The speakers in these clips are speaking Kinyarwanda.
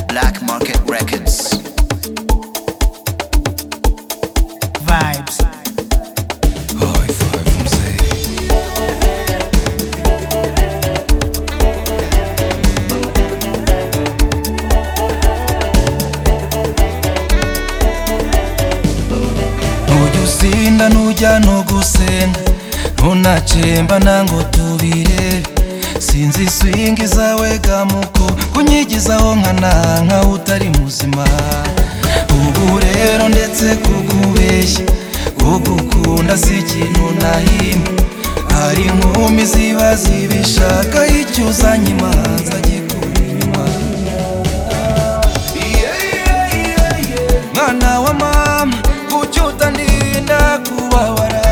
Black Market Records. Vibes. Ntujya usinda nujya ntugusenda ntunacemba nango tubirebe sinzi swingi zawe gamuko kunyigizaho nkananka utari muzima ubu rero ndetse kugubeshya kugukunda si ikintu nahimba hari inkumi ziba zibishaka icyo uzanye imanza gikura inyuma mwana wa mama kuki utandinda kubabara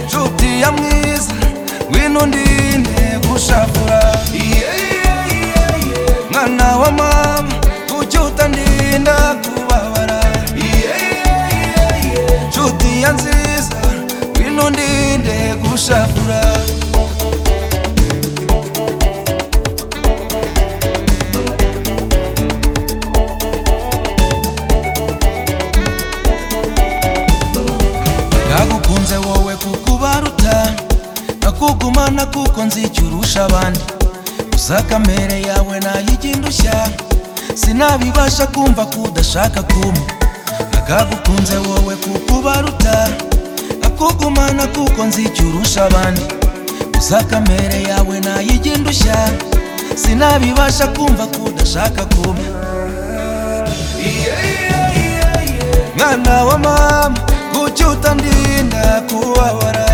nshuti ya mwiza ngwino undinde gushakura mwana wa mama kuki utandinda kubabara nshuti ya nziza ngwino undinde gushakura nagukunze wowe kukubaruta nakugumana kuko nzi icyo urusha abandi gusa kamere yawe nayijya indushya sinabibasha kumva ko udashaka kumpa nakagukunze wowe kukubaruta nakugumana kuko nzi icyo urusha abandi gusa kamere yawe nayijya indushya sinabibasha kumva ko udashaka kumpa mwana wa mama kuki utandinda kubabara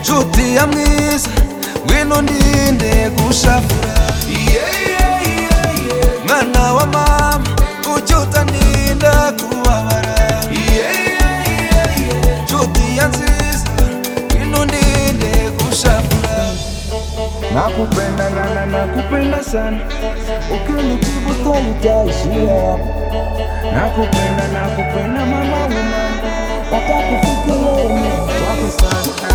nshuti ya mwiza ngwino ndinde gushafura mwana wa mama kuki utandinda kubabara nshuti ya nziza ngwino ndinde gushafura Nakupenda nana nakupenda sana ukinijibu swali taishia hapo. Nakupenda nakupenda mama wema watakufikirini wako sana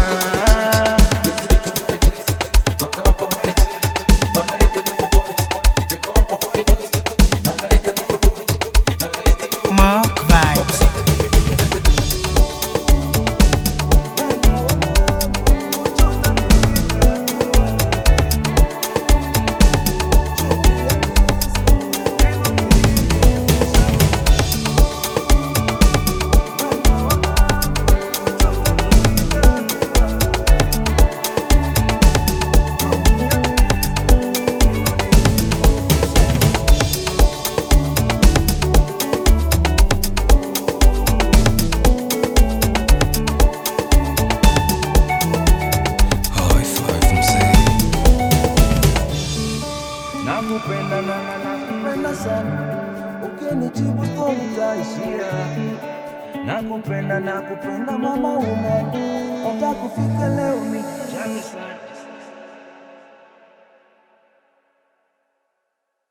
Mark Vibes. Nakupenda nana nakupenda sana ukinijibu swali taishia hapo. Nakupenda nakupenda mama wema watakufikirini wako sana